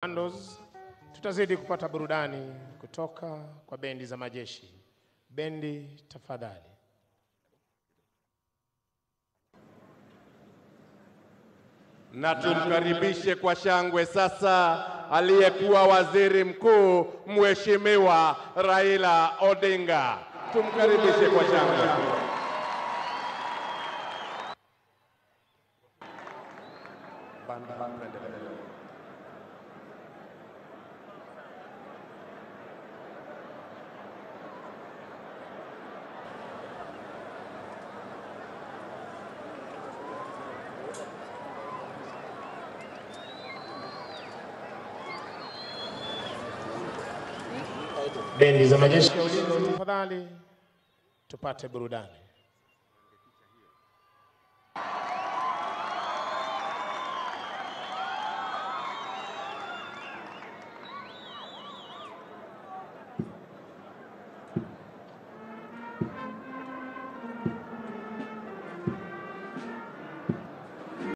Commandos, tutazidi kupata burudani kutoka kwa bendi za majeshi. Bendi tafadhali. na tumkaribishe kwa shangwe sasa aliyekuwa waziri mkuu Mheshimiwa Raila Odinga. Tumkaribishe kwa shangwe. Bendi za majeshi ya ulinzi tafadhali, tupate burudani.